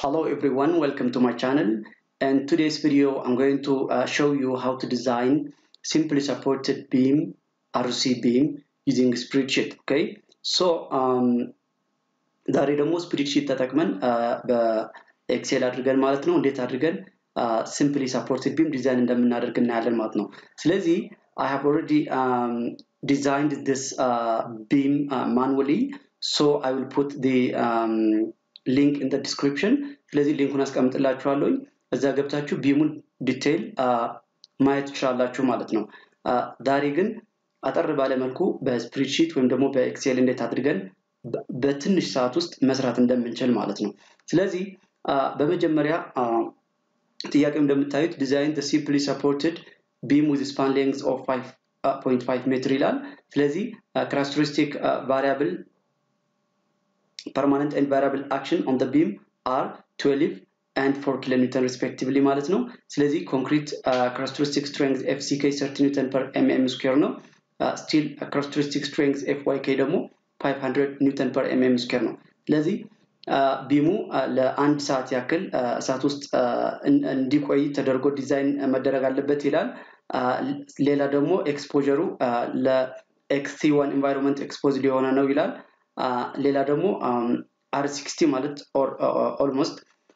Hello everyone, welcome to my channel. And today's video, I'm going to uh, show you how to design simply supported beam, RC beam using spreadsheet. Okay, so um, ዛሬ ደግሞ ስፕሪድሺት ተጠቅመን በኤክሴል አድርገን ማለት ነው እንዴት አድርገን ሲምፕሊ ሰፖርትድ ቢም ዲዛይን እንደምናደርግ እናያለን ማለት ነው። ስለዚህ I have already um, designed this uh, beam uh, manually, so I will put the um, link in the description. ስለዚህ ሊንኩን አስቀምጥላችኋለሁኝ እዛ ገብታችሁ ቢሙን ዲቴይል ማየት ትችላላችሁ ማለት ነው። ዛሬ ግን አጠር ባለ መልኩ በስፕሪድሺት ወይም ደግሞ በኤክሴል እንዴት አድርገን በትንሽ ሰዓት ውስጥ መስራት እንደምንችል ማለት ነው። ስለዚህ በመጀመሪያ ጥያቄው እንደምታዩት ዲዛይን ሲምፕሊ ሰፖርትድ ቢም ዊዝ ስፓን ሌንግዝ ኦፍ 5.5 ሜትር ይላል። ስለዚህ ካራክተሪስቲክ ቫሪያብል permanent and variable action on the beam are 12 and 4 kilonewton respectively ማለት ነው። ስለዚህ ኮንክሪት ካራክተሪስቲክ ስትሬንግዝ ኤፍሲኬ 30 ኒውተን ፐር ኤምኤም ስኩዌር ነው። ስቲል ካራክተሪስቲክ ስትሬንግዝ ኤፍዋይኬ ደግሞ 500 ኒውተን ፐር ኤምኤም ስኩዌር ነው። ስለዚህ ቢሙ ለአንድ ሰዓት ያክል እሳት ውስጥ እንዲቆይ ተደርጎ ዲዛይን መደረግ አለበት ይላል። ሌላ ደግሞ ኤክስፖጀሩ ለኤክስቲ ዋን ኤንቫይሮንመንት ኤክስፖዝድ የሆነ ነው ይላል። ሌላ ደግሞ አር ሲክስቲ ማለት ኦልሞስት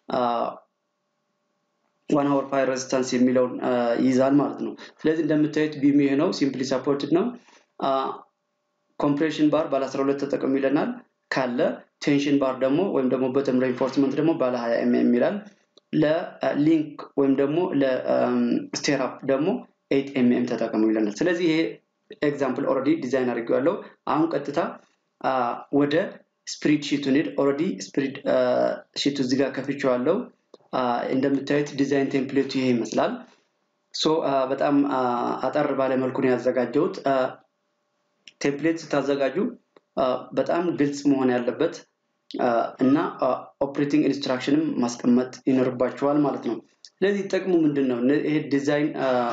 ዋን ሀወር ፋይር ሬዚስታንስ የሚለውን ይይዛል ማለት ነው። ስለዚህ እንደምታዩት ቢሙ ይሄ ነው፣ ሲምፕሊ ሰፖርትድ ነው። ኮምፕሬሽን ባር ባለ 12 ተጠቀሙ ይለናል። ካለ ቴንሽን ባር ደግሞ ወይም ደግሞ በተም ሬንፎርስመንት ደግሞ ባለ 20 ኤምኤም ይላል። ለሊንክ ወይም ደግሞ ለስቴራፕ ደግሞ 8 ኤምኤም ተጠቀሙ ይለናል። ስለዚህ ይሄ ኤግዛምፕል ኦልሬዲ ዲዛይን አድርጌዋለሁ። አሁን ቀጥታ ወደ ስፕሪድ ሺቱ ኒድ ኦልሬዲ ስፕሪድ ሺቱ እዚህ ጋር ከፍቼዋለሁ። እንደምታዩት ዲዛይን ቴምፕሌቱ ይሄ ይመስላል። ሶ በጣም አጠር ባለ መልኩ ነው ያዘጋጀሁት። ቴምፕሌት ስታዘጋጁ በጣም ግልጽ መሆን ያለበት እና ኦፕሬቲንግ ኢንስትራክሽንም ማስቀመጥ ይኖርባቸዋል ማለት ነው። ስለዚህ ጥቅሙ ምንድን ነው? ይሄ ዲዛይን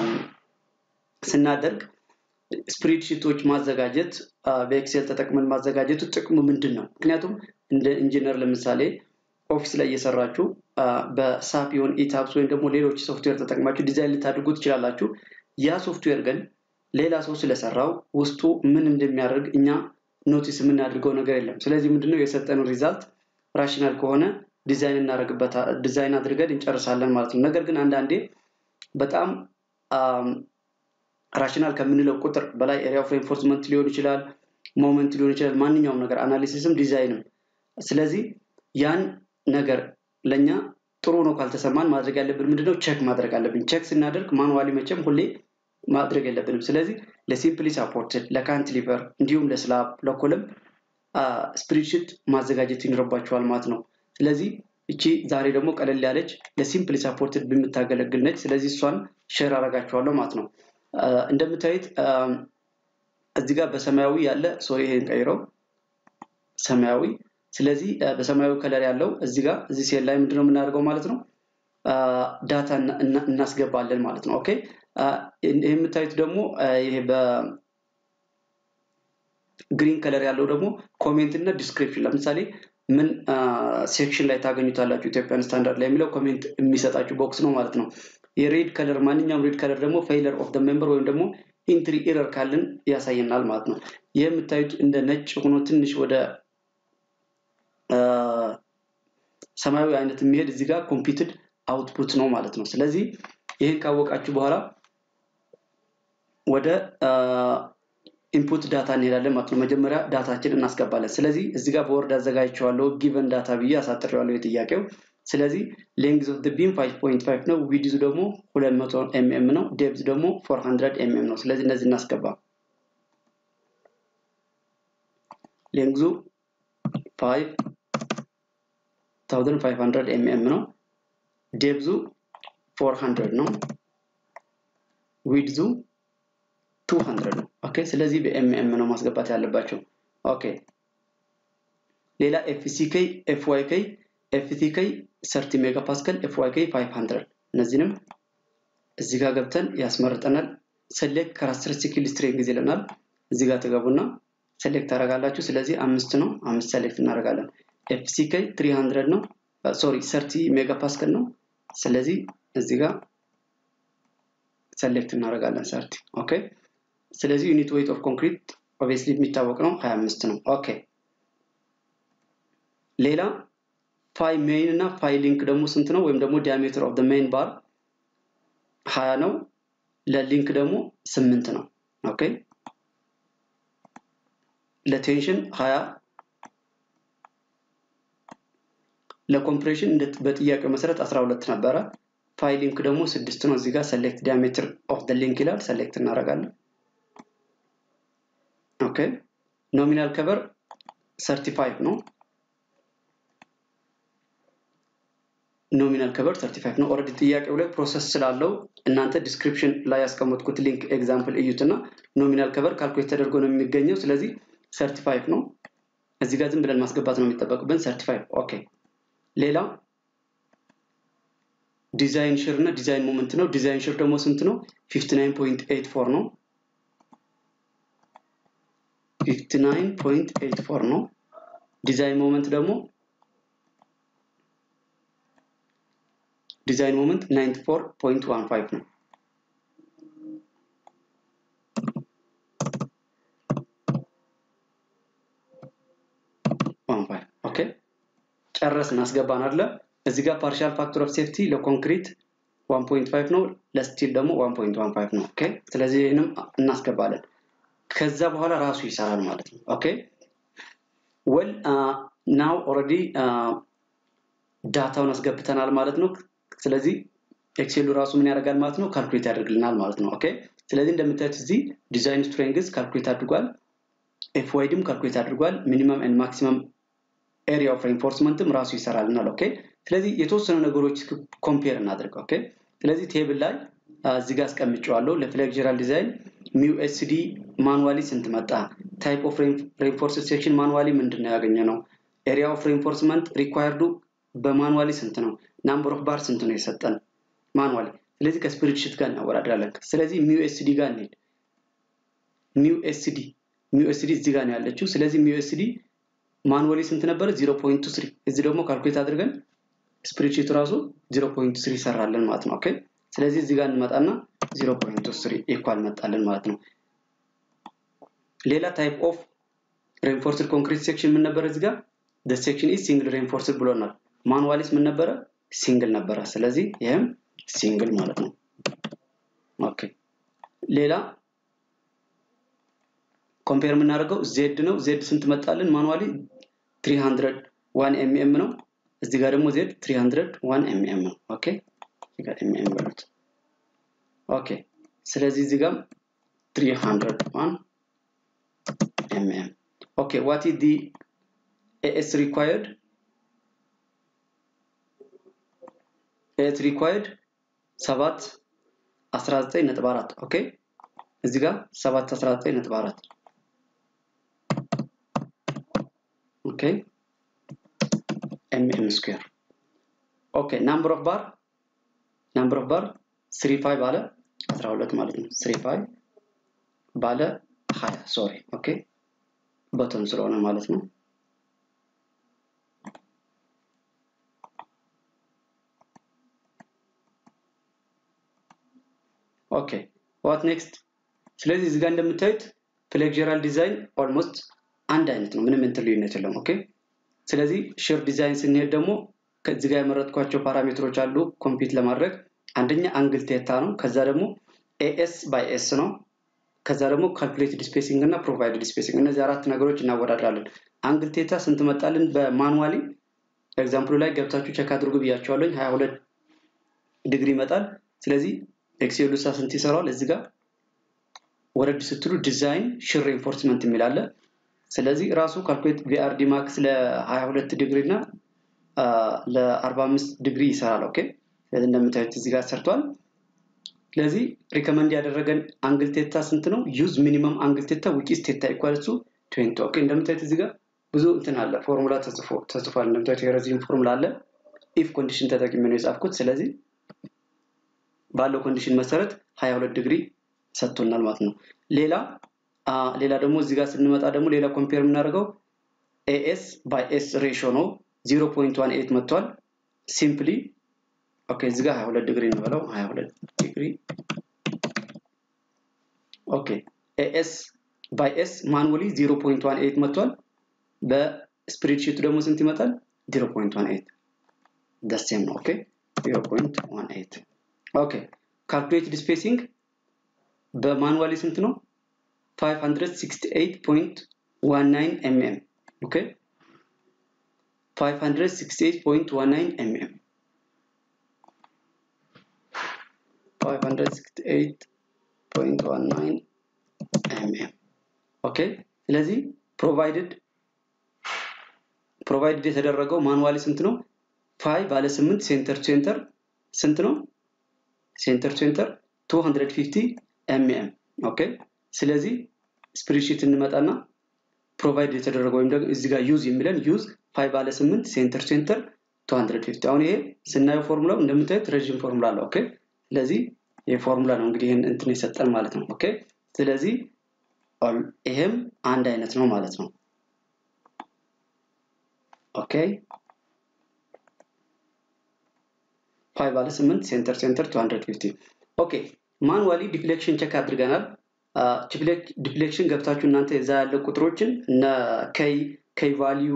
ስናደርግ ስፕሪድ ሺቶች ማዘጋጀት በኤክሴል ተጠቅመን ማዘጋጀቱ ጥቅሙ ምንድን ነው? ምክንያቱም እንደ ኢንጂነር ለምሳሌ ኦፊስ ላይ እየሰራችሁ በሳፕ ይሆን ኢታፕስ ወይም ደግሞ ሌሎች ሶፍትዌር ተጠቅማችሁ ዲዛይን ልታደርጉ ትችላላችሁ። ያ ሶፍትዌር ግን ሌላ ሰው ስለሰራው ውስጡ ምን እንደሚያደርግ እኛ ኖቲስ የምናደርገው ነገር የለም። ስለዚህ ምንድነው የሰጠን ሪዛልት ራሽናል ከሆነ ዲዛይን እናደርግበት ዲዛይን አድርገን እንጨርሳለን ማለት ነው። ነገር ግን አንዳንዴ በጣም ራሽናል ከምንለው ቁጥር በላይ ኤሪያ ኦፍ ሬንፎርስመንት ሊሆን ይችላል፣ ሞመንት ሊሆን ይችላል፣ ማንኛውም ነገር አናሊሲስም ዲዛይንም። ስለዚህ ያን ነገር ለእኛ ጥሩ ነው ካልተሰማን ማድረግ ያለብን ምንድነው ቼክ ማድረግ አለብን። ቼክ ስናደርግ ማኑዋሊ መቼም ሁሌ ማድረግ የለብንም። ስለዚህ ለሲምፕሊ ሳፖርትድ፣ ለካንትሊቨር እንዲሁም ለስላብ ለኮለም ስፕሪድሽት ማዘጋጀት ይኖርባቸዋል ማለት ነው። ስለዚህ እቺ ዛሬ ደግሞ ቀለል ያለች ለሲምፕሊ ሳፖርትድ በምታገለግል ነች። ስለዚህ እሷን ሼር አረጋችኋለሁ ማለት ነው። እንደምታዩት እዚህ ጋር በሰማያዊ ያለ ሶሪ ይሄን ቀይረው ሰማያዊ። ስለዚህ በሰማያዊ ከለር ያለው እዚህ ጋር እዚህ ሴል ላይ ምንድነው የምናደርገው ማለት ነው ዳታ እናስገባለን ማለት ነው። ኦኬ ይህ የምታዩት ደግሞ ይሄ በግሪን ከለር ያለው ደግሞ ኮሜንት እና ዲስክሪፕሽን ለምሳሌ ምን ሴክሽን ላይ ታገኙታላችሁ ኢትዮጵያን ስታንዳርድ ላይ የሚለው ኮሜንት የሚሰጣችሁ ቦክስ ነው ማለት ነው። የሬድ ከለር ማንኛውም ሬድ ከለር ደግሞ ፌይለር ኦፍ ሜምበር ወይም ደግሞ ኢንትሪ ኤረር ካልን ያሳየናል ማለት ነው። ይህ የምታዩት እንደ ነጭ ሆኖ ትንሽ ወደ ሰማያዊ አይነት የሚሄድ እዚህ ጋር ኮምፒትድ አውትፑት ነው ማለት ነው። ስለዚህ ይህን ካወቃችሁ በኋላ ወደ ኢንፑት ዳታ እንሄዳለን ማለት ነው። መጀመሪያ ዳታችን እናስገባለን። ስለዚህ እዚህ ጋር በወርድ አዘጋጅቼዋለሁ ጊቨን ዳታ ብዬ አሳጥሬዋለሁ የጥያቄው። ስለዚህ ሌንግዝ ኦፍ ቢም 5.5 ነው። ዊድዙ ደግሞ 200 ኤምኤም ነው። ዴፕዝ ደግሞ 400 ኤምኤም ነው። ስለዚህ እነዚህ እናስገባ። ሌንግዙ 5500 ኤምኤም ነው። ዴፕዙ 400 ነው። ዊድዙ 200 ነው። ኦኬ ስለዚህ በኤምኤም ነው ማስገባት ያለባቸው። ኦኬ ሌላ ኤፍሲኬ ኤፍዋይኬ ኤፍቲኬ 30 ሜጋ ፓስካል ኤፍዋይኬ 500 እነዚህንም እዚህ ጋር ገብተን ያስመርጠናል። ሴሌክት ካራክተሪስቲክ ስትሬንግዝ ይለናል። እዚህ ጋር ትገቡና ሴሌክት ታደርጋላችሁ። ስለዚህ አምስት ነው። አምስት ሴሌክት እናደርጋለን። ኤፍሲኬ 300 ነው። ሶሪ ሰርቲ ሜጋ ፓስካል ነው። ስለዚህ እዚህ ጋር ሰሌክት እናደርጋለን ሰርቲ ኦኬ። ስለዚህ ዩኒት ዌይት ኦፍ ኮንክሪት ኦብቪየስሊ የሚታወቅ ነው 25 ነው። ኦኬ ሌላ ፋይ ሜይን እና ፋይ ሊንክ ደግሞ ስንት ነው? ወይም ደግሞ ዲያሜትር ኦፍ ሜይን ባር 20 ነው። ለሊንክ ደግሞ ስምንት ነው። ኦኬ ለቴንሽን 20 ለኮምፕሬሽን በጥያቄው መሰረት 12 ነበረ። ፋይ ሊንክ ደግሞ ስድስት ነው። እዚህ ጋር ሰሌክት ዲያሜትር ኦፍ ደ ሊንክ ይላል። ሰሌክት እናደርጋለን። ኦኬ ኖሚናል ከቨር 35 ነው። ኖሚናል ከቨር 35 ነው። ኦልሬዲ ጥያቄው ላይ ፕሮሰስ ስላለው እናንተ ዲስክሪፕሽን ላይ ያስቀመጥኩት ሊንክ ኤግዛምፕል እዩትና ኖሚናል ከቨር ካልኩሌት ተደርጎ ነው የሚገኘው። ስለዚህ 35 ነው። እዚህ ጋር ዝም ብለን ማስገባት ነው የሚጠበቅብን 35 ኦኬ። ሌላ ዲዛይን ሽር እና ዲዛይን ሞመንት ነው። ዲዛይን ሽር ደግሞ ስንት ነው? 59.84 ነው። 59.84 ነው። ዲዛይን ሞመንት ደግሞ ዲዛይን ሞመንት 94.15 ነው። ኦኬ ጨረስን፣ አስገባን አይደለ? እዚህ ጋር ፓርሻል ፋክተር ኦፍ ሴፍቲ ለኮንክሪት 1.5 ነው፣ ለስቲል ደግሞ 1.15 ነው። ኦኬ ስለዚህ ይህንም እናስገባለን። ከዛ በኋላ ራሱ ይሰራል ማለት ነው። ኦኬ ወል ናው ኦልሬዲ ዳታውን አስገብተናል ማለት ነው። ስለዚህ ኤክሴሉ ራሱ ምን ያደርጋል ማለት ነው? ካልኩሌት ያደርግልናል ማለት ነው። ኦኬ ስለዚህ እንደምታዩት እዚህ ዲዛይን ስትሬንግዝ ካልኩሌት አድርጓል። ኤፍ ዋይድም ካልኩሌት አድርጓል። ሚኒመም ኤንድ ማክሲመም ኤሪያ ኦፍ ሬንፎርስመንትም ራሱ ይሰራልናል። ኦኬ ስለዚህ የተወሰኑ ነገሮች ኮምፔር እናድርግ። ኦኬ ስለዚህ ቴብል ላይ እዚህ ጋር አስቀምጨዋለሁ። ለፍሌክዥራል ዲዛይን ሚው ኤስዲ ማኑዋሊ ስንት መጣ? ታይፕ ኦፍ ሬንፎርስድ ሴክሽን ማኑዋሊ ምንድን ነው ያገኘ ነው? ኤሪያ ኦፍ ሬንፎርስመንት ሪኳየርዱ በማኑዋሊ ስንት ነው? ናምበር ኦፍ ባር ስንት ነው የሰጠን ማኑዋሊ? ስለዚህ ከስፕሪድ ሽት ጋር እናወዳድራለን። ስለዚህ ሚው ኤስዲ ጋር እንሄድ። ሚው ኤስዲ ሚው ኤስዲ እዚህ ጋር ነው ያለችው። ስለዚህ ሚው ኤስዲ ማኑዋሊ ስንት ነበረ? 0.3 እዚህ ደግሞ ካልኩሌት አድርገን ስፕሪድሺቱ ራሱ 0.3 ይሰራለን ማለት ነው። ኦኬ ስለዚህ እዚህ ጋር እንመጣና 0.3 ኢኳል መጣለን ማለት ነው። ሌላ ታይፕ ኦፍ ሬንፎርስድ ኮንክሪት ሴክሽን ምን ነበረ? እዚህ ጋር the section is single reinforced ብሎናል። ማኑዋሊስ ምን ነበረ? ሲንግል ነበረ። ስለዚህ ይህም ሲንግል ማለት ነው። ኦኬ ሌላ ኮምፔር የምናደርገው ዜድ ነው። ዜድ ስንት መጣልን? ማኑዋሊ 301 ኤምኤም ነው። እዚህ ጋር ደግሞ ዜድ 301 ኤምኤም ነው። ኦኬ እዚህ ጋር ኤምኤም በሉት። ኦኬ ስለዚህ እዚህ ጋር 301 ኤምኤም ኦኬ ዋት ኢዝ ዲ ኤኤስ ሪኳየርድ ኤኤስ ሪኳየርድ 7 19 ነጥብ 4 ኦኬ እዚህ ጋር 7 19 ነጥብ 4 ኦኬ ኤምኤም ስኩዌር ኦኬ ናምበር ኦፍ ባር ናምበር ኦፍ ባር 35 ባለ 12 ማለት ነው 35 ባለ 20 ሶሪ ኦኬ በተን ስለሆነ ማለት ነው ኦኬ ዋት ኔክስት ስለዚህ እዚህ ጋር እንደምታዩት ፍሌክዥራል ዲዛይን ኦልሞስት አንድ አይነት ነው ምንም እንትን ልዩነት የለም ኦኬ ስለዚህ ሽር ዲዛይን ስንሄድ ደግሞ ከዚህ ጋር የመረጥኳቸው ፓራሜትሮች አሉ ኮምፒት ለማድረግ አንደኛ አንግል ቴታ ነው ከዛ ደግሞ ኤኤስ ባይ ኤስ ነው ከዛ ደግሞ ካልኩሌትድ ስፔሲንግ እና ፕሮቫይድድ ስፔሲንግ እነዚህ አራት ነገሮች እናወዳድራለን አንግል ቴታ ስንት መጣልን በማኑዋሊ ኤግዛምፕሉ ላይ ገብታችሁ ቸክ አድርጉ ብያቸዋለኝ 22 ዲግሪ ይመጣል ስለዚህ ኤክሴሉ ሳ ስንት ይሰራዋል እዚህ ጋር ወረድ ስትሉ ዲዛይን ሽር ኢንፎርስመንት የሚላለ ስለዚህ ራሱ ካልኩሌት ቪአርዲ ማክስ ለ22 ዲግሪ እና ለ45 ዲግሪ ይሰራል ኦኬ ስለዚህ እንደምታዩት እዚህ ጋር ሰርቷል ስለዚህ ሪከመንድ ያደረገን አንግል ቴታ ስንት ነው ዩዝ ሚኒመም አንግል ቴታ ዊኪስ ቴታ ኢኳልሱ 20 ኦኬ እንደምታዩት እዚህ ጋር ብዙ እንትን አለ ፎርሙላ ተጽፏል እንደምታዩት የረዚህም ፎርሙላ አለ ኢፍ ኮንዲሽን ተጠቅሜ ነው የጻፍኩት ስለዚህ ባለው ኮንዲሽን መሰረት 22 ዲግሪ ሰጥቶናል ማለት ነው ሌላ ሌላ ደግሞ እዚህ ጋር ስንመጣ ደግሞ ሌላ ኮምፔር የምናደርገው ኤኤስ ባይ ኤስ ሬሾ ነው 0.18 መጥቷል ሲምፕሊ ኦኬ እዚህ ጋር 22 ዲግሪ እንበለው 22 ዲግሪ ኦኬ ኤስ ባይ ኤስ ማኑዋሊ 0.18 መጥቷል በስፕሪድሺቱ ደግሞ ስንት ይመጣል 0.18 ደሴም ነው ኦኬ 0.18 ኦኬ ካልኩሌትድ ስፔሲንግ በማኑዋሊ ስንት ነው 568.19 ኤምኤም ኦኬ 568.19 ኤምኤም 568.19 ኤምኤም ኦኬ ስለዚህ ፕሮቫይድድ ፕሮቫይድድ የተደረገው ማኑዋሊ ስንት ነው ፋይ ባለ 8 ሴንተር ሴንተር ስንት ነው ሴንተር ሴንተር 250 ኤምኤም ኦኬ ስለዚህ ስፕሪድሺት እንመጣና ፕሮቫይድ የተደረገው ወይም ደግሞ እዚህ ጋር ዩዝ የሚለን ዩዝ ፋይ ባለ 8 ሴንተር ሴንተር 250 አሁን ይሄ ስናየው ፎርሙላው እንደምታዩት ረዥም ፎርሙላ አለ ኦኬ ስለዚህ ይሄ ፎርሙላ ነው እንግዲህ ይህን እንትን የሰጠን ማለት ነው ኦኬ ስለዚህ ይሄም አንድ አይነት ነው ማለት ነው ኦኬ ፋይ ባለ 8 ሴንተር ሴንተር 250 ኦኬ ማኑዋሊ ዲፍሌክሽን ቼክ አድርገናል ዲፍሌክሽን ገብታችሁ እናንተ የዛ ያለ ቁጥሮችን እነ ከይ ከይ ቫሊዩ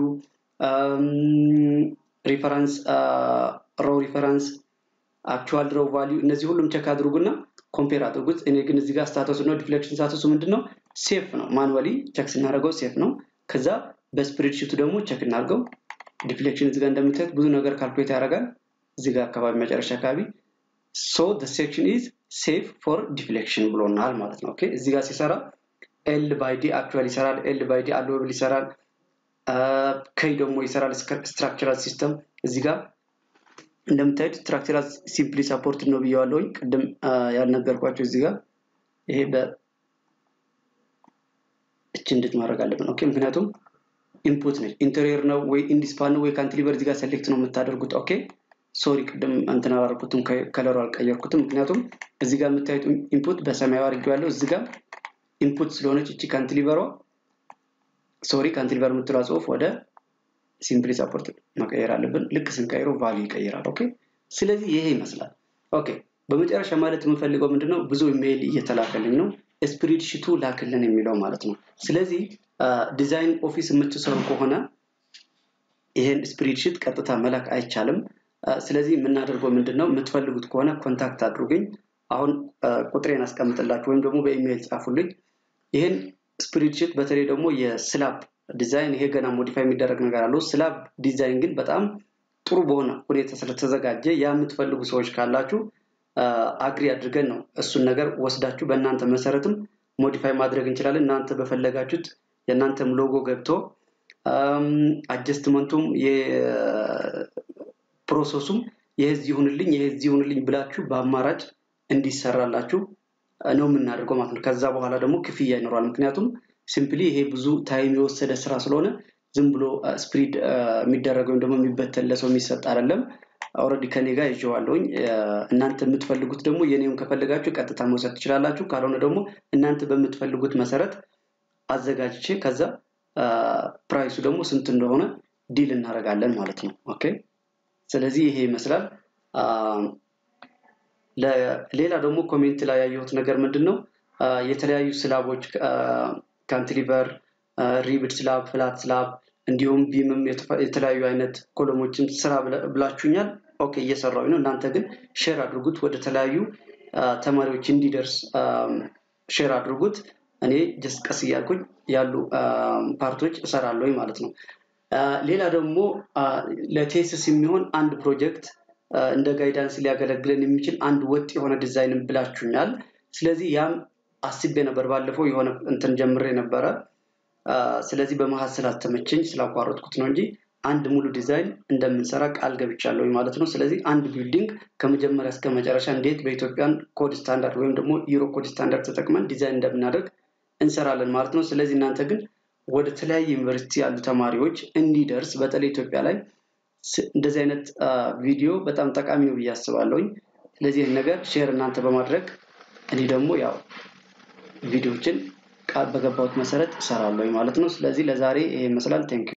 ሪፈረንስ ሮ ሪፈረንስ አክቹዋል ሮ ቫሊዩ እነዚህ ሁሉም ቸክ አድርጉና ኮምፔር አድርጉት እኔ ግን እዚህ ጋር ስታተሱ ነው ዲፍሌክሽን ስታተሱ ምንድን ነው ሴፍ ነው ማኑዋሊ ቸክ ስናደርገው ሴፍ ነው ከዛ በስፕሬድሺቱ ደግሞ ቸክ እናድርገው ዲፍሌክሽን እዚጋ እንደምታዩት ብዙ ነገር ካልኩሌት ያደርጋል እዚጋ አካባቢ መጨረሻ አካባቢ ሶ ሴክሽን ኢዝ ሴፍ ፎር ዲፍሌክሽን ብሎናል ማለት ነው ኦኬ እዚህ ጋር ሲሰራ ኤል ባይ ዲ አክቹዋል ይሰራል ኤል ባይ ዲ አሎብል ይሰራል ከይ ደግሞ ይሰራል ስትራክቸራል ሲስተም እዚህ ጋር እንደምታዩት ስትራክቸራል ሲምፕሊ ሰፖርት ነው ብየዋለሁኝ ቅድም ያልነገርኳቸው እዚህ ጋር ይሄ በ እች እንድት ማድረግ አለብን ኦኬ ምክንያቱም ኢንፑት ነች ኢንቴሪየር ነው ወይ ኢንዲስፓን ነው ወይ ካንቲሊቨር እዚህ ጋር ሰሌክት ነው የምታደርጉት ኦኬ ሶሪ ቅድም እንትን አላደረኩትም ከለሩ አልቀየርኩትም ምክንያቱም እዚህ ጋር የምታዩት ኢንፑት በሰማያዊ አድርጌዋለሁ እዚህ ጋር ኢንፑት ስለሆነች እቺ ካንቲሊቨሯ ሶሪ ካንቲሊቨር የምትሏ ጽሁፍ ወደ ሲምፕሊ ሰፖርት መቀየር አለብን ልክ ስንቀይረው ቫሉ ይቀይራል ኦኬ ስለዚህ ይሄ ይመስላል ኦኬ በመጨረሻ ማለት የምፈልገው ምንድነው ብዙ ኢሜይል እየተላከልኝ ነው ስፕሪድ ሽቱ ላክልን የሚለው ማለት ነው ስለዚህ ዲዛይን ኦፊስ የምትሰሩ ከሆነ ይሄን ስፕሪድ ሽት ቀጥታ መላክ አይቻልም ስለዚህ የምናደርገው ምንድን ነው የምትፈልጉት ከሆነ ኮንታክት አድርጉኝ አሁን ቁጥሬን አስቀምጥላችሁ ወይም ደግሞ በኢሜይል ጻፉልኝ ይህን ስፕሪድሽት በተለይ ደግሞ የስላብ ዲዛይን ይሄ ገና ሞዲፋይ የሚደረግ ነገር አለው ስላብ ዲዛይን ግን በጣም ጥሩ በሆነ ሁኔታ ስለተዘጋጀ ያ የምትፈልጉ ሰዎች ካላችሁ አግሪ አድርገን ነው እሱን ነገር ወስዳችሁ በእናንተ መሰረትም ሞዲፋይ ማድረግ እንችላለን እናንተ በፈለጋችሁት የእናንተም ሎጎ ገብቶ አጀስትመንቱም ፕሮሰሱም የህዝ ይሁንልኝ የህዝ ይሁንልኝ ብላችሁ በአማራጭ እንዲሰራላችሁ ነው የምናደርገው ማለት ነው ከዛ በኋላ ደግሞ ክፍያ ይኖራል ምክንያቱም ሲምፕሊ ይሄ ብዙ ታይም የወሰደ ስራ ስለሆነ ዝም ብሎ ስፕሪድ የሚደረግ ወይም ደግሞ የሚበተን ለሰው የሚሰጥ አይደለም ኦረዲ ከኔ ጋር ይዤዋለሁኝ እናንተ የምትፈልጉት ደግሞ የኔውን ከፈልጋችሁ ቀጥታ መውሰድ ትችላላችሁ ካልሆነ ደግሞ እናንተ በምትፈልጉት መሰረት አዘጋጅቼ ከዛ ፕራይሱ ደግሞ ስንት እንደሆነ ዲል እናደርጋለን ማለት ነው ኦኬ ስለዚህ ይሄ ይመስላል ሌላ ደግሞ ኮሜንት ላይ ያየሁት ነገር ምንድን ነው የተለያዩ ስላቦች ካንትሊቨር ሪብድ ስላብ ፍላት ስላብ እንዲሁም ቢምም የተለያዩ አይነት ኮሎሞችን ስራ ብላችሁኛል ኦኬ እየሰራው ነው እናንተ ግን ሼር አድርጉት ወደ ተለያዩ ተማሪዎች እንዲደርስ ሼር አድርጉት እኔ ጀስት ቀስ እያልኩኝ ያሉ ፓርቶች እሰራለሁ ማለት ነው ሌላ ደግሞ ለቴስስ የሚሆን አንድ ፕሮጀክት እንደ ጋይዳንስ ሊያገለግለን የሚችል አንድ ወጥ የሆነ ዲዛይን ብላችሁኛል ስለዚህ ያም አስቤ ነበር ባለፈው የሆነ እንትን ጀምሬ ነበረ ስለዚህ በመሀል ስላልተመቸኝ ስላቋረጥኩት ነው እንጂ አንድ ሙሉ ዲዛይን እንደምንሰራ ቃል ገብቻለሁ ማለት ነው ስለዚህ አንድ ቢልዲንግ ከመጀመሪያ እስከ መጨረሻ እንዴት በኢትዮጵያን ኮድ ስታንዳርድ ወይም ደግሞ ዩሮ ኮድ ስታንዳርድ ተጠቅመን ዲዛይን እንደምናደርግ እንሰራለን ማለት ነው ስለዚህ እናንተ ግን ወደ ተለያየ ዩኒቨርሲቲ ያሉ ተማሪዎች እንዲደርስ በተለይ ኢትዮጵያ ላይ እንደዚህ አይነት ቪዲዮ በጣም ጠቃሚ ነው ብዬ አስባለሁኝ ስለዚህ ነገር ሼር እናንተ በማድረግ እኔ ደግሞ ያው ቪዲዮዎችን ቃል በገባሁት መሰረት እሰራለሁ ማለት ነው ስለዚህ ለዛሬ ይሄ ይመስላል ቴንክ